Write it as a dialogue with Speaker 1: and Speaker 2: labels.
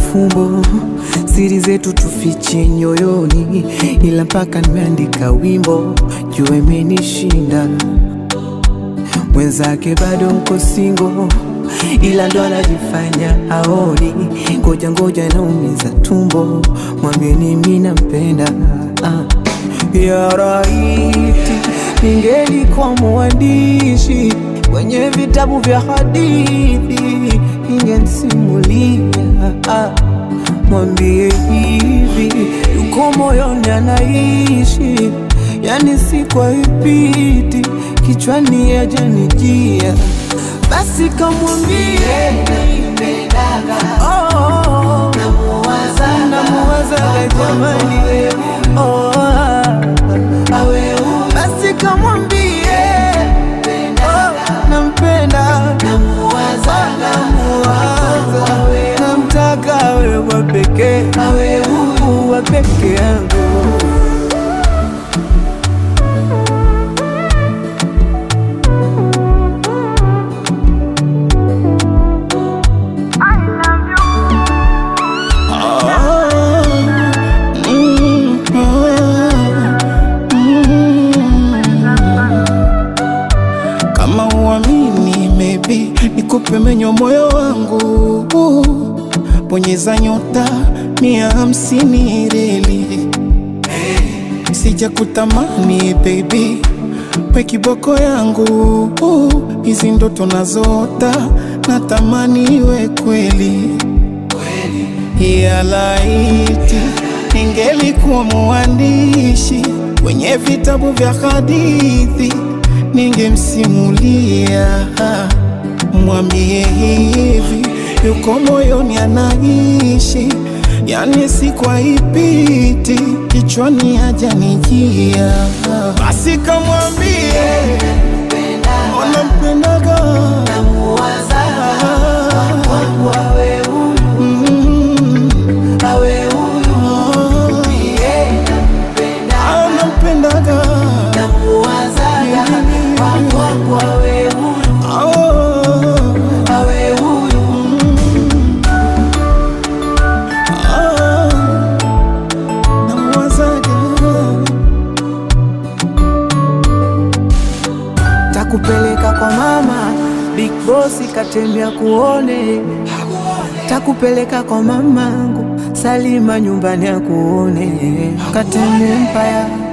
Speaker 1: mafumbo, siri zetu tufiche nyoyoni, ila mpaka nimeandika wimbo juu imenishinda. Mwenzake bado mko singo, ila ndo anajifanya aoni. Ngoja ngoja, naumiza tumbo, mwambieni mimi nampenda. Ah. Ya raiti, ningelikuwa mwandishi kwenye vitabu vya hadithi, ningemsimulia ah. Mwambie hivi yuko moyoni anaishi, yani si kwa ipiti kichwani yajanijia, basi kamwambie oh, namuwazaga jamani oh, basi kamwambie oh, nampenda namuwaza namtaka awe wa pekee wa peke yangu
Speaker 2: Kama uamini, maybe nikupe menyo moyo wangu, bonyeza nyota mia hamsini reli, sija kutamani baby, we kiboko yangu, hizi ndoto nazota natamani iwe kweli ya laiti ningelikuwa mwandishi kwenye vitabu vya hadithi, ningemsimulia mwambie hivi yuko moyoni anaishi, yani si kwa ipiti kichwani hajanijia, basi kamwambie onampendaga anampendaga
Speaker 1: Takupeleka kwa mama Big Boss katembea kuone, takupeleka kwa mamangu Salima nyumbani akuone, Kateme Empire